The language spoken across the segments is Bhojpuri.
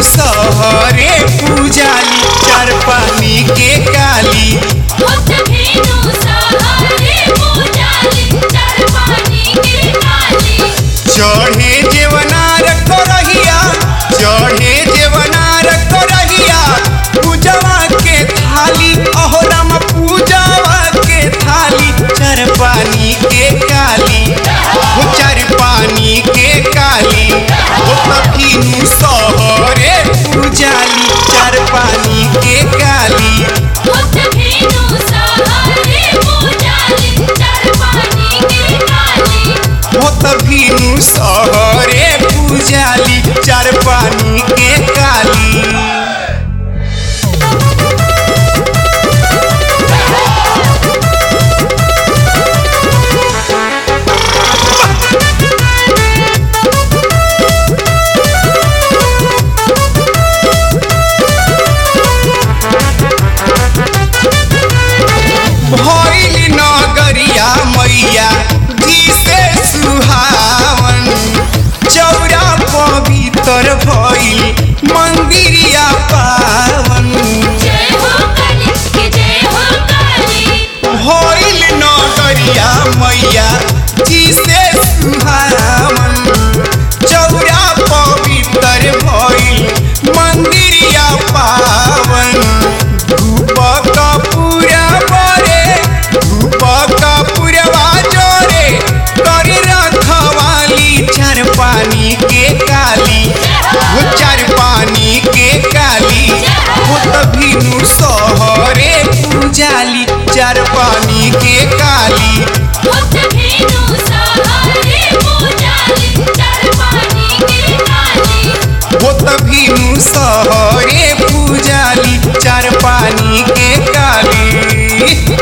सहरे पूजाली चार पानी के काली होत भेनु सहारे पूजाली चार पानी के काली चढ़े जेवनार करहिया चढ़े जेवनार करहिया पूजवा के थाली अहो राम पूजवा के थाली चार पानी के काली हो चार पानी के काली हो तखिनु सहरे पूजाली चार पानी के काली होत भेनु सहारे पूजाली चार पानी के काली हो तखिनु सहरे पूजाली चार पानी के काली भइल नगरिया मैया जी से सुहावन चौरा पवित्र भइल मंदिरिया पावन जय हो काली के जय हो काली भइल नगरिया मैया जी से सुहावन चौरा पवित्र भइल मंदिरिया पावन धूप कपूरा बरे धूप कपूरवा जोरे करे रखवाली चार पानी के काली वो चार पानी के काली वो तभिनु सहरे पूजाली चार पानी के काली होत भेनु सहारे पूजाली चार पानी के काली वो तभिनु सहरे पूजाली चार पानी के काली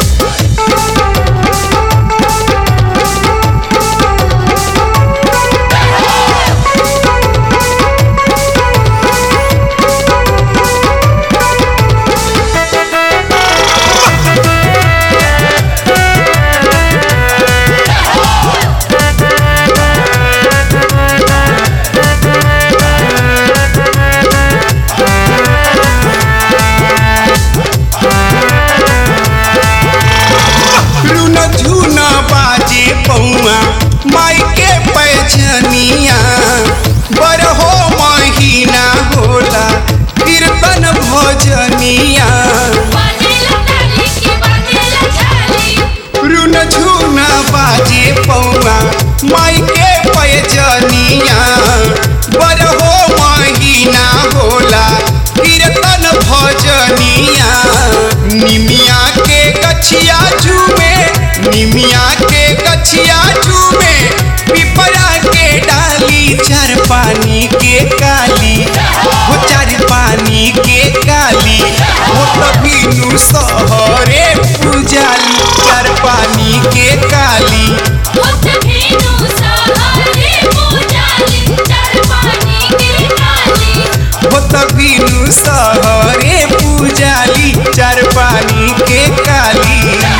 रुन झुन बाजे पौआ माई के पैजनिया बरहो महीना होला कीर्तन भजनिया बाजेला ताली के बाजेला झाली रुन झुन बाजे पौआ माई के पैजनिया बरहो महीना होला कीर्तन भजनिया निमिया के गछिया झूमे निमिया के गछिया झूमे पिपरा के डाली चार पानी के काली वो चार पानी के काली वो तभिनु सहरे पूजाली चार पानी के काली होत भेनु सहारे पूजाली चार पानी के काली वो तभिनु सहरे पूजाली चार पानी के काली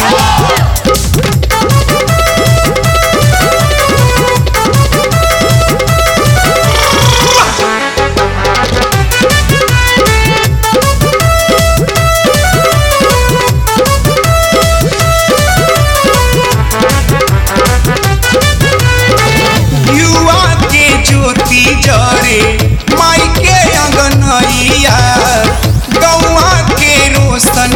युवा के ज्योति जरे माई के अंगनैया गौआ के रोशन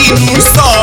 नु सौ